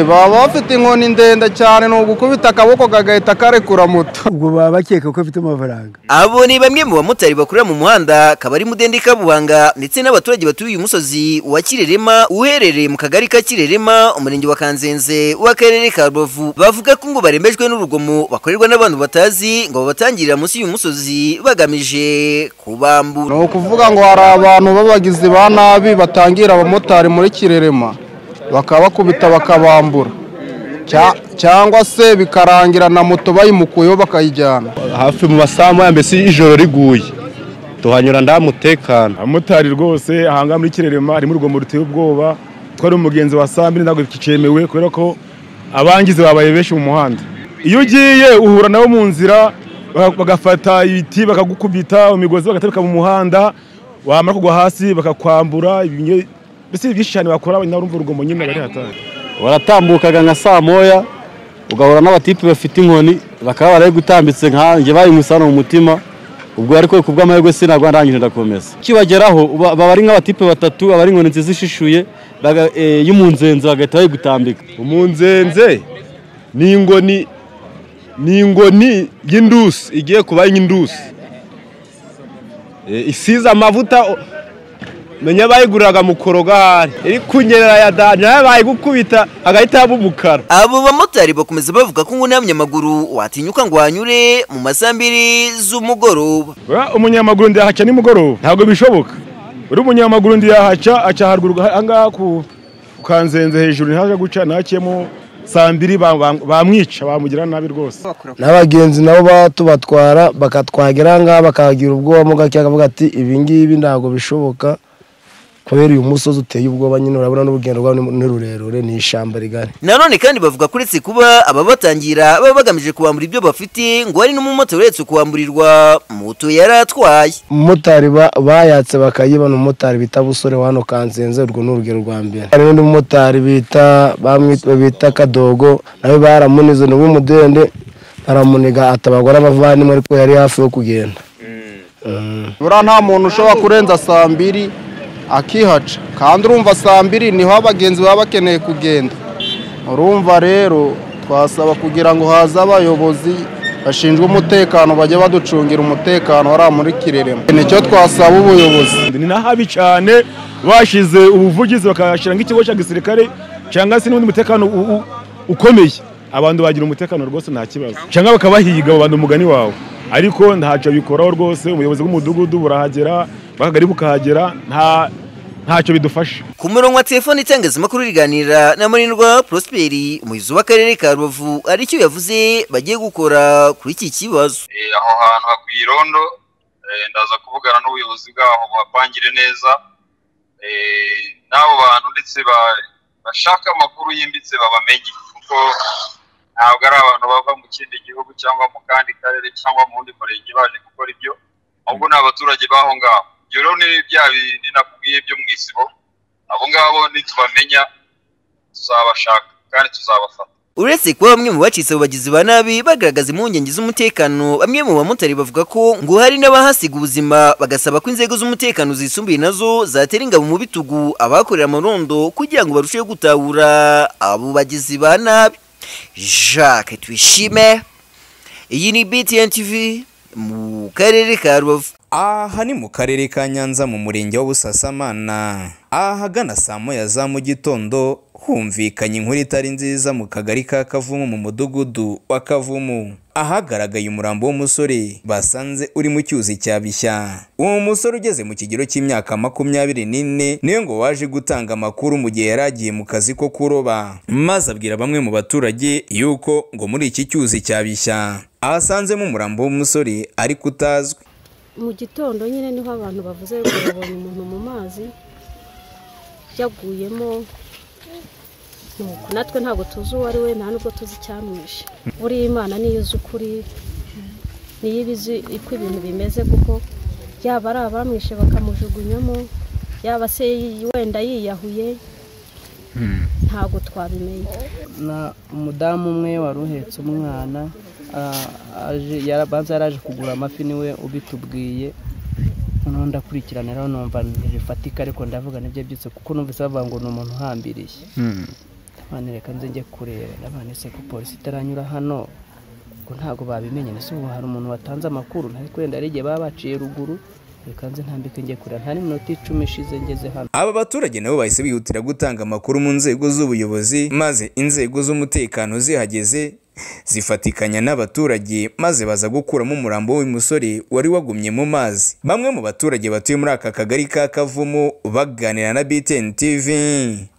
baba bafite inkoni ndende cyane ni ugukubita akaboko kagahita karekura moto ubwo baba bakeka ko afite amafaranga abo ni bamwe mu bamotari bakorera mu muhanda akaba ari Mudende Kabuhanga ndetse n'abaturage batuye uyu musozi wa Kirerema uherereye mu kagari ka Kirerema umurenge wa Kanzenze w'akarere ka Rubavu bavuga ko ngo barembejwe n'urugomo bakorerwa n'abantu batazi ngo babatangirira munsi y'uyu musozi bagamije ni kubambura ukuvuga ngo hari abantu b'abagizi ba nabi batangira abamotari muri kirerema bakabakubita bakabambura Cya- cyangwa se bikarangira na moto bayimukuyeho bakayijyana hafi mu masaha moya mbese ijoro riguye tuhanyura nta mutekano abamotari rwose ahangaha muri kirerema harimo urugomo ruteye ubwoba twari umugenzi wa saa mbiri ntabwo bicyemewe kubera ko abangizi babaye benshi mu muhanda iyo ugiye uhura nabo mu nzira baga- bagafata ibiti bakagukubita imigozi bagatereka mu muhanda wamara kugwa hasi bakakwambura ibinyo- mbese byinshi cyane bakora nawe urumva urugomo nyine bari hatari waratambukaga nka saa moya ugahura n'abatipe bafite inkoni bakaba barayigutambitse nkanjye bayimusana mu mutima ubwo ariko ku bw'amahirwe sinagwa ndangije ndakomeza kibageraho uba- baba ari nk'abatipe batatu aba ari inkoni nziza ishishuye baga- eh, y'umunzenze bagahita bayigutambika umunzenze ni ingoni ni ingoni y'indusi igiye kuba y'indusi isize amavuta menya bayiguriraga mu korogari iri kunyerera ya danje nayo bayigukubita agahita yaba umukara abo bamotari bakomeza bavuga ko ngo nta munyamaguru watinyuka ngo wanyure mu masaha mbiri z'umugoroba umunyamaguru ndiyahaca nimugoroba ntabwo bishoboka uri umunyamaguru ndiyahaca aca haruguru aha ngaha ku ku kanzenze hejuru ntaje guca ntakiyemo saa mbiri ba- ba- bamwica bamugira nabi rwose n'abagenzi nabo baba tubatwara bakatwagera ngaha bakagira ubwoba mo gake akavuga ati ibi ngibi ntabwo bishoboka kubera uyu musozi uteye ubwoba nyine urabona n'urugendo rwawo ni- ni rurerure ni ishyamba rigari nanone kandi bavuga ko uretse kuba ababatangira baba bagamije kubambura ibyo bafite ngo hari n'umumotari uretse kuwamburirwa moto yari atwaye umumotari ba- bayatse bakayiba ni umumotari bita busore wa hano kanzenze urwo ni urugero rwa mbere hari n'undi mumotari bita bamwita- bita kadogo nawe baramunize ni uw'umudende baramuniga atabagwa n'abavandimwe ariko yari hafi yo kugenda buriya nta muntu ushobora kurenza saa mbiri akihaca kandi urumva saa mbiri niho abagenzi baba bakeneye kugenda urumva rero twasaba kugira ngo haze abayobozi bashinzwe umutekano bajye baducungira umutekano hariya muri kirerema nicyo twasaba ubuyobozi ni na habi cyane bashize ubuvugizi bakashyira nk'ikigo cya gisirikare cyangwa se n'undi mutekano u- u- ukomeye abantu bagira umutekano rwose nta kibazo cyangwa bakabahiga abo bantu umugani wawe ariko ntacyo bikoraho rwose ubuyobozi bw'umudugudu burahagera bw'akagari bukahagera nta ntacyo bidufasha ku murongo wa telefoni itangazamakuru riganira na marindwa prosperi umuyobozi w'akarere ka rubavu hari icyo yavuze bagiye gukora kuri iki kibazo Eh, aho hantu hakwiye irondo eh, ndaza kuvugana n'ubuyobozi bwaho buhapangire neza Eh, n'abo bantu ndetse ba- bashaka amakuru yimbitse babamenye kuko ntabwo ari abantu bava mu kindi gihugu cyangwa mu kandi karere cyangwa mu wundi murenge baje gukora ibyo ahubwo ni abaturage b'aho ngaho ibyo rero ni bya bindi nakubwiye byo mu isibo abo ngabo nitubamenya tuzabashaka kandi tuzabafata uretse kuba bamwe mu bacitse abo bagizi ba nabi bagaragaza impungenge z'umutekano bamwe mu bamotari bavuga ko ngo hari n'abahasiga ubuzima bagasaba ko inzego z'umutekano zisumbuye nazo zatera ingabo mu bitugu abakorera amarondo kugira ngo barusheho gutahura abo bagizi ba nabi jacques twishime iyi ni btn tv mu karere ka rubavu aha ni mu karere ka nyanza mu murenge wa busasamana ahagana saa moya za mu gitondo humvikanye inkuru itari nziza mu kagari ka kavumu mu mudugudu wa kavumu ahagaragaye umurambo w'umusore basanze uri mu cyuzi cya bishya uwo musore ugeze mu kigero cy'imyaka makumyabiri n'ine niwe ngo waje gutanga amakuru mu gihe yari agiye mu kazi ko kuroba maze abwira bamwe mu baturage yuko ngo muri iki cyuzi cya bishya ahasanzemo umurambo w'umusore ariko utazwi mu gitondo nyine niho abantu bavuze ngo babonye umuntu mu mazi yaguyemo nuko natwe ntabwo tuzi uwo ari we nta nubwo tuzi icyamwishe buriya imana niyo uzi ukuri niyo iba izi uko ibintu bimeze kuko yaba ari abamwishe bakamujugunyamo yaba se wenda yiyahuye ntabwo twabimenya na umudamu umwe wari uhetse umwana ah, aje yarabanza yaraje kugura amafi niwe ubitubwiye noneho ndakurikirana rero numva ntibifatika ariko ndavuga nibyo byose kuko numvise bavuga ngo ni umuntu uhambiriye mwana reka nze njye kureba n'abantu se ko polisi itaranyura hano ngo ntabwo babimenye ese ubu hari umuntu watanze amakuru ntari kwenda ari igihe baba baciye ruguru reka nze ntambike njye kureba nta n'iminota icumi ishize ngeze hano Aba baturage nabo bahise bihutira gutanga amakuru mu nzego z'ubuyobozi maze inzego z'umutekano zihageze zifatikanya n'abaturage maze baza gukuramo umurambo w'uyu musore wari wagumye mu mazi. Bamwe mu baturage batuye muri aka kagari ka Kavumu baganira na BTN TV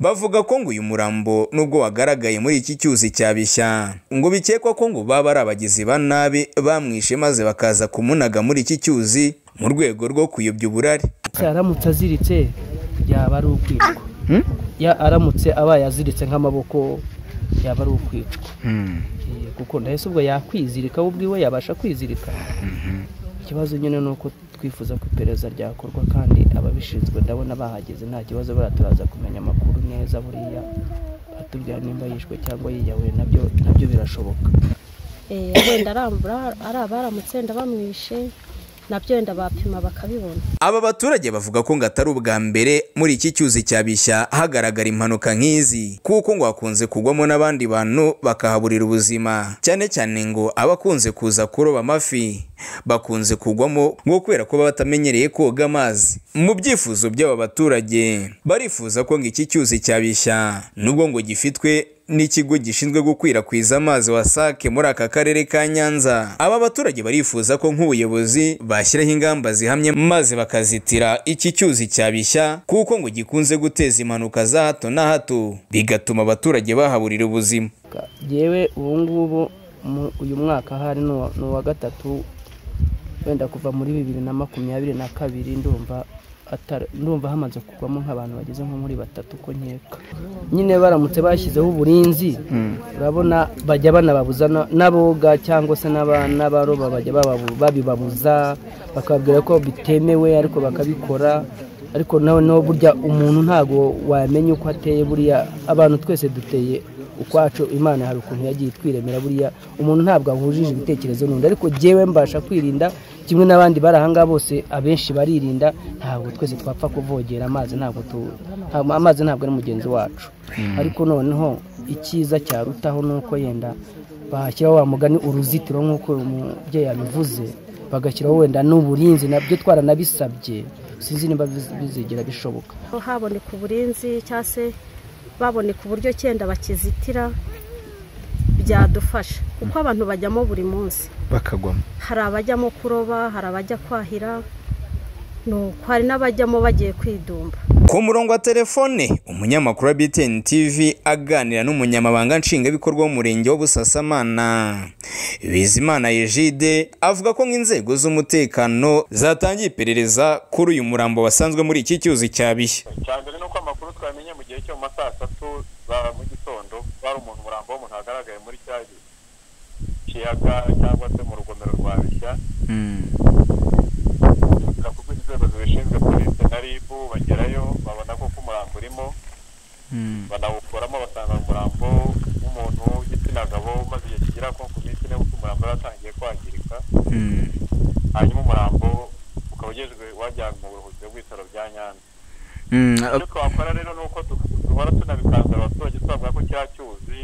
bavuga ko ngo uyu murambo nubwo wagaragaye muri iki cyuzi cya Bishya ngo bikekwa ko ngo baba ari abagizi ba nabi bamwishe maze bakaza kumunaga muri iki cyuzi mu rwego rwo kuyobya uburari. Se aramutse aziritse yaba ari ukwicwa Ya- aramutse abaye aziritse nk'amaboko yaba ari ukwicwa Eh, kuko ndahise ubwo yakwizirika we ubwiwe yabasha kwizirika ikibazo nyine ni uko twifuza ko iperereza ryakorwa kandi ababishinzwe ndabona bahageze nta kibazo buriya turaza kumenya amakuru neza buriya batubwira nimba yishwe cyangwa yiyahuye nabyo nabyo birashoboka Eh, wenda arambura ari abaramutse ndabamwishe nabyo wenda bapima bakabibona Aba baturage bavuga ko ngo atari ubwa mbere muri iki cyuzi cya Bishya hagaragara impanuka nk'izi kuko ngo hakunze kugwamo n'abandi bantu bakahaburira ubuzima cyane cyane ngo abakunze kuza kuroba amafi bakunze kugwamo ngo kubera ko baba batamenyereye koga amazi mu byifuzo by'aba baturage barifuza ko ngo iki cyuzi cya Bishya nubwo ngo gifitwe n'ikigo gishinzwe gukwirakwiza amazi wasake muri aka karere ka Nyanza. Aba baturage barifuza ko nk'ubuyobozi bashyiraho ingamba zihamye maze bakazitira iki cyuzi cya Bishya kuko ngo gikunze guteza impanuka za hato na hato bigatuma abaturage bahaburira ubuzima. yewe ubu ngubu mu- uyu mwaka hari ni uwa- ni uwa gatatu wenda kuva muri bibiri na makumyabiri na kabiri ndumva atari- ndumva hamaze kugwamo nk'abantu bageze nko muri batatu ko nkeka nyine baramutse bashyizeho uburinzi urabona bajya banababuza na- n'aboga cyangwa se n'aba- n'abaroba bajya bababu- babibabuza bakababwira ko bitemewe ariko bakabikora ariko nawe nawe burya umuntu ntabwo wamenya uko ateye buriya abantu twese duteye ukwacu imana hari ukuntu yagiye itwiremera buriya umuntu ntabwo ahujije ibitekerezo n'undi ariko jyewe mbasha kwirinda kimwe n'abandi bari ahangaha bose abenshi baririnda ntabwo twese twapfa kuvogera amazi ntabwo tu- ntabwo- amazi ntabwo ari mugenzi wacu ariko noneho icyiza cyarutaho ni uko yenda bashyiraho wa mugani uruzitiro nk'uko uyu mubyeyi yabivuze bagashyiraho wenda n'uburinzi nabyo twaranabisabye sinzi niba biz- bizigera bishoboka Ko haboneka uburinzi cyangwa se baboneka uburyo cyenda bakizitira byadufasha kuko abantu bajyamo buri munsi bakagwamo hari abajyamo kuroba hari abajya kwahira ni uko hari n'abajyamo bagiye kwidumba Ku murongo wa telefone umunyamakuru wa BTN TV aganira n'umunyamabanga nshingwabikorwa w'umurenge wa Busasamana Bizimana Egide avuga ko nk'inzego z'umutekano zatangiye iperereza kuri uyu murambo wasanzwe muri iki cyuzi cya Bishya cyane ni uko amakuru twamenye mu gihe cyo mu ma saa satu za mu gitondo hari umuntu umurambo w'umuntu wagaragaye muri cya kiyaga cyangwa se mu rugomero rwa bishya kuko inzego zibishinzwe polisi na rib bagerayo babona ko umurambo urimo banawukuramo basanga umurambo w'umuntu w'igitsina gabo umaze igihe kigera nko ku minsi ine kuko umurambo yari atangiye kwangirika hanyuma umurambo ukaba ugejwe wajyanwe mu buruhukiro bw'ibitaro bya nyanza icyo twakora rero ni uko tu- duhora tunabikangurira abaturage twavuga ko cya cyuzi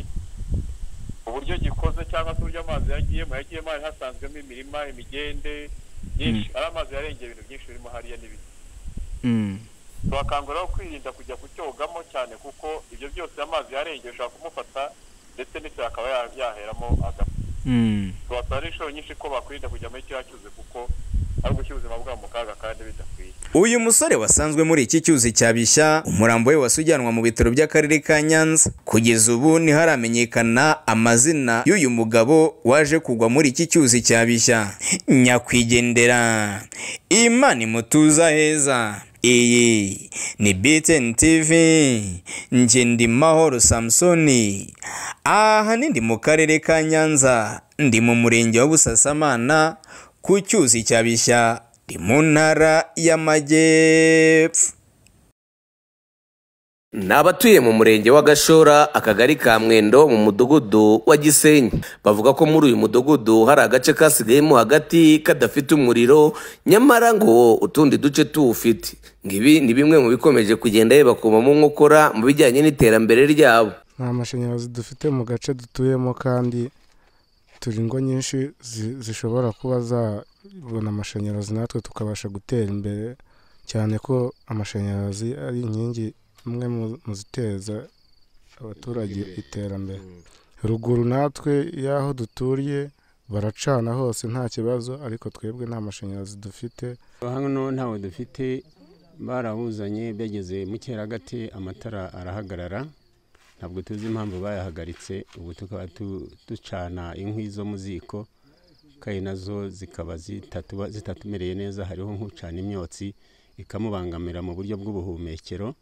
uburyo gikoze cyangwa se uburyo amazi yagiyemo yagiyemo hari hasanzwemo imirima imigende myinshi ari amazi yarengeye ibintu byinshi birimo hariya n'ibiti tubakangurira kwirinda kujya kucyogamo cyane kuko ibyo byose amazi yarengeye ushobora kumufata ndetse n'ise akaba ya- yaheramo agapfa tubasaba inshuro nyinshi ko bakwirinda kujya muri kiriya cyuzi kuko ari ugushyira ubuzima bwabo mu kaga kandi bidakwiye Uyu musore wasanzwe muri iki cyuzi cya Bishya umurambo we wasujyanwa mu bitaro by'akarere ka Nyanza kugeza ubu ntiharamenyekana amazina y'uyu mugabo waje kugwa muri iki cyuzi cya Bishya nyakwigendera Imana imutuza heza iyi ni BTN TV njye ndi Mahoro Samsoni aha ni ndi mu karere ka Nyanza ndi mu murenge wa Busasamana ku cyuzi cya Bishya ndi mu ntara y'amajyepfo ni abatuye mu murenge wa gashora akagari ka mwendo mu mudugudu wa gisenyi bavuga ko muri uyu mudugudu hari agace kasigayemo hagati kadafite umuriro nyamara ngo utundi duce tuwufite ngo ibi ni bimwe mu bikomeje kugenda yibakomamo nkokora mu bijyanye n'iterambere ryabo nta mashanyarazi dufite mu gace dutuyemo kandi turi ingo nyinshi zi- zishobora kuba zabona amashanyarazi natwe tukabasha gutera imbere cyane ko amashanyarazi ari inkingi imwe mu- mu ziteza abaturage iterambere ruguru natwe y'aho duturiye baracana hose nta kibazo ariko twebwe nta mashanyarazi dufite hano ntawe dufite barabuzanye byageze mu cyeragati amatara arahagarara ntabwo tuzi impamvu bayahagaritse ubu tukaba tu- ducana inkwi zo mu ziko kandi nazo zikaba zitatuba- zitatumereye neza hariho nk'ucana imyotsi ikamubangamira mu buryo bw'ubuhumekero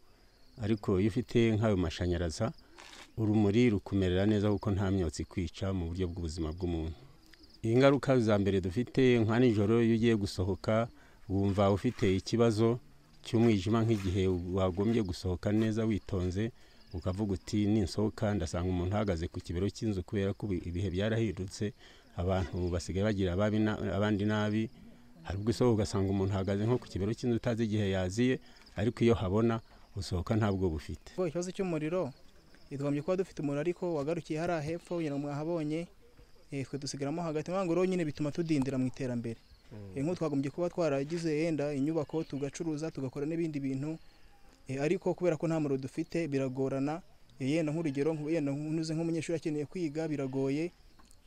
ariko iyo ufite nk'ayo mashanyaraza urumuri rukumerera neza kuko nta myotsi kwica mu buryo bw'ubuzima bw'umuntu ingaruka za mbere dufite nka nijoro iyo ugiye gusohoka wumva ufite ikibazo cy'umwijima nk'igihe wagombye gusohoka neza witonze ukavuga uti ninsohoka ndasanga umuntu ahagaze ku kibero cy'inzu kubera ko ubu ibihe byarahindutse abantu basigaye bagira ababi na- abandi nabi hari ubwo usohoka ugasanga umuntu ahagaze nko ku kibero cy'inzu utazi igihe yaziye ariko iyo habona usohoka ntabwo bufite Ubwo ikibazo cy'umuriro twagombye kuba dufite umuriro ariko wagarukiye hariya hepfo kugira ngo mwahabonye eh, twe dusigaramo hagati impamvu rero nyine bituma tudindira mu iterambere Eh, nk'ubu twagombye kuba twaragize yenda inyubako tugacuruza tugakora n'ibindi bintu eh, ariko kubera ko nta muriro dufite biragorana Eh, yenda nk'urugero nku- yenda ntuze nk'umunyeshuri akeneye kwiga biragoye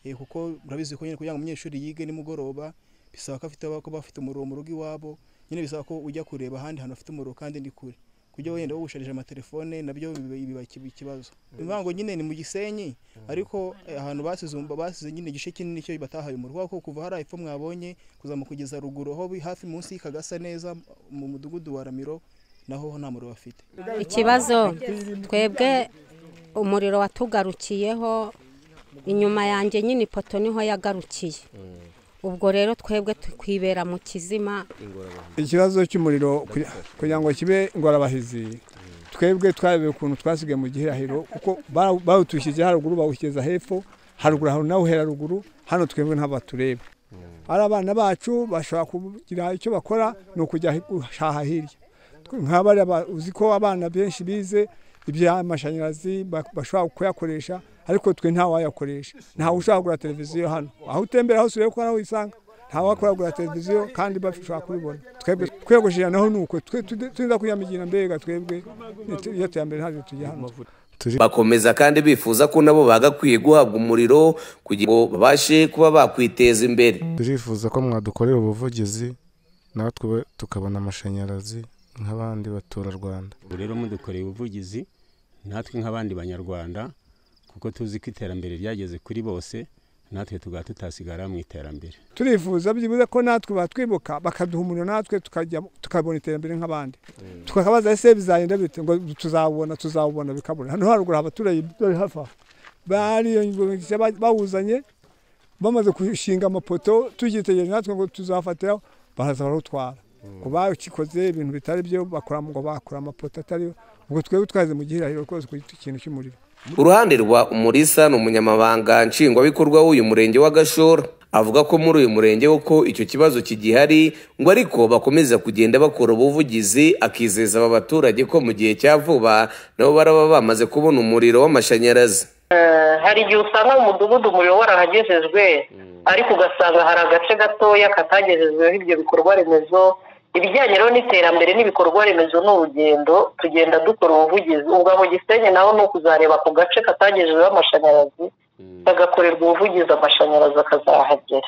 eh, kuko murabizi ko nyine kugira ngo umunyeshuri yige nimugoroba bisaba ko afite kuba afite umuriro mu rugo iwabo nyine bisaba ko ujya kureba ahandi hantu hafite umuriro kandi ni kure kujya wenda wawusharije amatelefone nabyo biba biba iki- ikibazo impamvu nyine ni mu gisenyi ariko eh, ahantu basize umba- basize nyine igice kinini cyo batahaye umuriro kubera ko kuva hariya epfo mwabonye kuzamuka kugeza ruguru aho bi- hafi munsi y'ikagasa neza mu mudugudu wa ramiro naho nta muriro bafite ikibazo twebwe umuriro watugarukiyeho inyuma yanjye nyine ipoto niho yagarukiye ubwo rero twebwe twibera mu kizima ikibazo cy'umuriro kugira- kugira ngo kibe ingorabahizi twebwe twarebeye ukuntu twasigaye mu gihirahiro kuko bara- bawutushyize haruguru bawushyikiriza hepfo haruguru hari nawuhera ruguru hano twebwe ntabwo batureba ari abana bacu bashobora kugira icyo bakora ni ukujya hi- guhaha hirya Twe- nk'abariya ba- uzi ko abana benshi bize iby'amashanyarazi ba- bashobora kuyakoresha ariko twe ntawayakoresha ntawe ushobora kugura televiziyo hano aho utembera hose urebe ko nawe uyisanga ntawakora kugura televiziyo kandi bashobora kubibona twebwe kwiyogoshera naho ni uko twe tude- tuza kwiyamigira mbega twebwe ni- iyo tuyambere ntabyo tujya hano bakomeza kandi bifuza ko nabo bagakwiye guhabwa umuriro kugira ngo babashe kuba bakwiteza imbere turifuza ko mwadukorera ubuvugizi natwe tukabona amashanyarazi nk'abandi baturarwanda ubu rero mudukoreye ubuvugizi natwe nk'abandi banyarwanda kuko tuzi ko iterambere ryageze kuri bose natwe tugahita tutasigara mu iterambere turifuza byibuze ko natwe batwibuka bakaduha umuriro natwe tukajya tukabona iterambere nk'abandi tukabaza ese bizagenda bite ngo tuzawubona tuzawubona bikabura hano haruguru hari abaturage bari hafi aho bariyongereje bawuzanye bamaze gushinga amapoto tugitegereje natwe ngo tuzafatiraho baraza barutwara ngo bakikoze ibintu bitari byo bakora ngo bakora amapoto atariyo ubwo twebwe twaze mu gihirahiro rwose ku kintu cy'umuriro uruhande rwa umurisa ni umunyamabanga nshingwabikorwa w'uyu murenge wa gashora avuga ko muri uyu murenge ko icyo kibazo kigihari ngo ariko bakomeza kugenda bakora ubuvugizi akizeza aba baturage ko mu gihe cya vuba nabo baraba bamaze kubona umuriro w'amashanyarazi Eh, hari igihe usanga mu mudugudu umuriro warahagejejwe ariko ugasanga hari agace gatoya katagejejweho ibyo bikorwa remezo ibijyanye rero n'iterambere n'ibikorwa remezo ni urugendo tugenda dukora ubuvugizi ubwa mu gisenyi naho ni ukuzareba ku gace katagejejweho amashanyarazi kagakorerwa ubuvugizi amashanyarazi akazahagera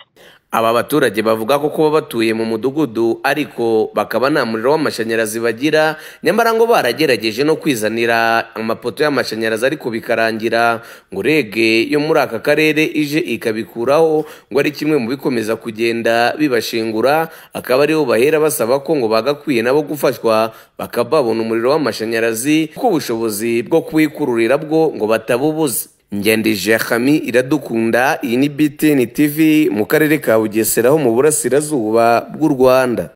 aba baturage bavuga ko kuba batuye mu mudugudu ariko bakaba nta muriro w'amashanyarazi bagira nyamara ngo baragerageje no kwizanira amapoto y'amashanyarazi ariko bikarangira ngo rege yo muri aka karere ije ikabikuraho ngo ari kimwe mu bikomeza kugenda bibashingura akaba aribo bahera basaba ko ngo bagakwiye nabo gufashwa bakaba babona umuriro w'amashanyarazi kuko ubushobozi bwo kuwikururira bwo ngo batabubuze ngendije hami iradukunda iyi ni btn tv mu karere ka bugesera ho mu burasirazuba bw'u rwanda